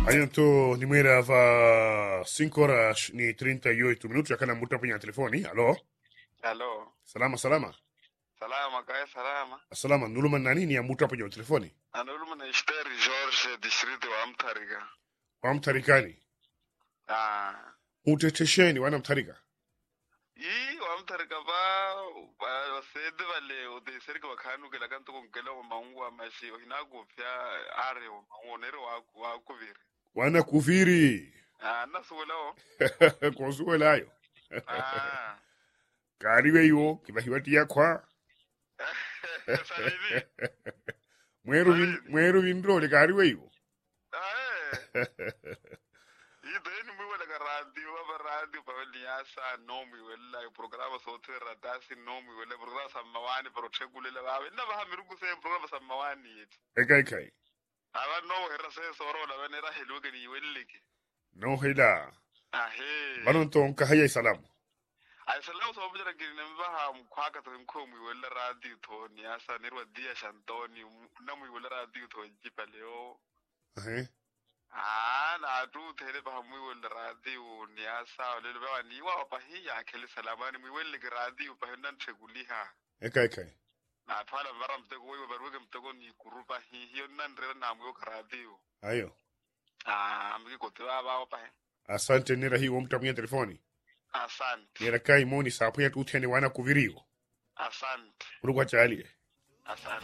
Então, nimera va 5 horas ni 38 minutos akana muta penye telefoni. Alo. Halo. Salama salama. Salama kaya salama. Salama nuluma nani ni amuta penye telefoni. Anuluma na Ishteri George district wa Mtariga. Wa mtarikani. Ah. Utetesheni wana mtarika. Yi wa Mtariga ba ba wasede bale udeserika bakanu kela kanto konkela wa maungu wa mashi hinago pya are wa maungu nere wa wa kuviri. Wana kufiri. Ah nasuwela o. Konsuelayo. Ah. Kariwe yo kibahiwati yakwa. Salini. Mweru vin, mweru vindrole kariwe yo. Ah. Yi deni mwi wala ka radio wa radio pa wali yasa no mwi wala programa sote radasi no mwi wala programa samawani pro chekulela ba na ba hamirugu se programa samawani yeti. Ekai kai. aba no hera se soro la bene ra helu ke ni wellike No hela. ahe Banon ton kahaya salamu. ay salam so bujara ke ne ba ha mu kwa ka to ko mu wella radio to ni asa ne ro dia shantoni na mu wella radio to ji paleo Eh. ah na tu tere ba mu wella radio ni asa le ba ni wa pa hi ya kele salamani mu welle ke radio pa nan cheguliha Ekai kai. na twala baram te ko yo barwe ke mtego ni kurupa hi hi nan re na mu ka radio Ayo. ah mi ko te ba ba pa Asante nira hii wamta penye telefoni. asante Nira kai moni sapu ya tutene wana kuvirio. asante Urugwa chali. asante